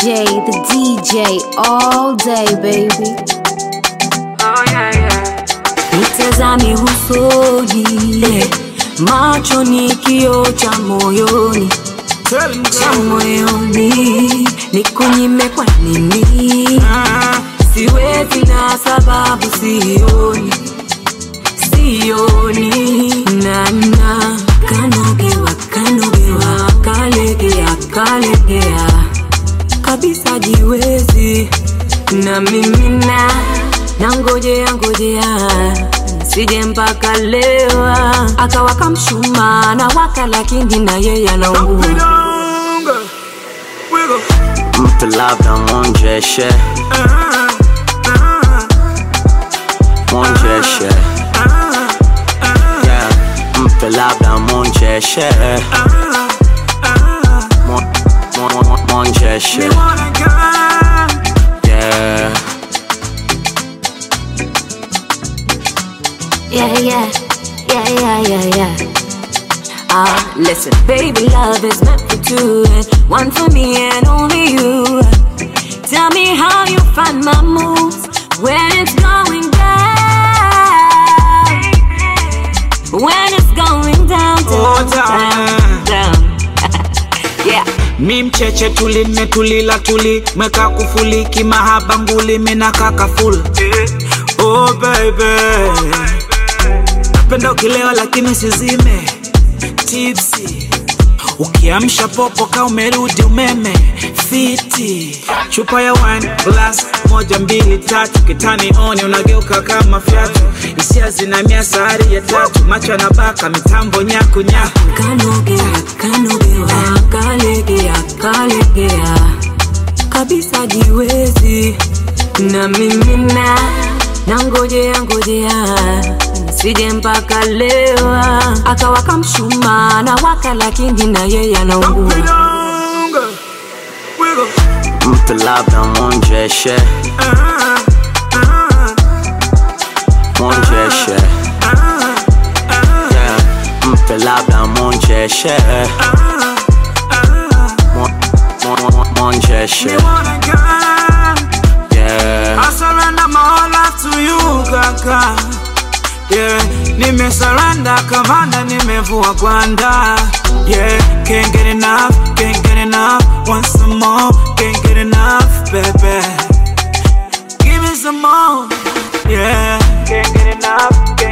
DJ, the DJ, all day, baby. Oh, yeah, yeah. Nitazame usoni, macho ni kioo cha moyoni, cha moyoni, nikunyime kwa nini? Siwezi na sababu sioni, sioni nana kanogewa, kanogewa, kalegea, kalegea kabisa jiwezi na mimina na ngojea ngojea sije mpaka lewa akawaka mshuma na waka lakini na yeye anaungua mtu labda mwonjeshe mwonjeshe yeah. mtu labda mwonjeshe Mwo- mwo- mwo- mwonjeshe yeah. yeah yeah yeah yeah yeah yeah Ah, listen, baby, love is meant for two, and one for me and only you. Tell me how you find my moves when it's going down. When it's going down, Oh, down, down. down, down. yeah. mi mcheche tuli nimetulila tuli meka kufuli kimahaba nguli mina kaka full oh baby napenda ukilewa lakini sizime tipsi ukiamsha popo ka umerudi umeme fiti chupa ya wine glass moja mbili tatu kitani oni unageuka kama fyatu hisia zinamia sahari ya tatu macho yanabaka mitambo nyaku nyaku Kanogea, kanogea, kalegea, kalegea kabisa jiwezi na mimina na ngojea ngojea sije mpaka lewa akawaka mshuma na waka lakini na yeye anaungua mtu labda mwonjeshe mwonjeshe yeah. mtu labda mwonjeshe Mwo- mwo- mwo- mwonjeshe yeah. I surrender my whole life to you, kaka. Yeah, nimesarenda kamanda, nimevua gwanda. Yeah, can't get enough, can't get enough. Want some more, can't get enough, baby. Give me some more. Yeah, can't get enough,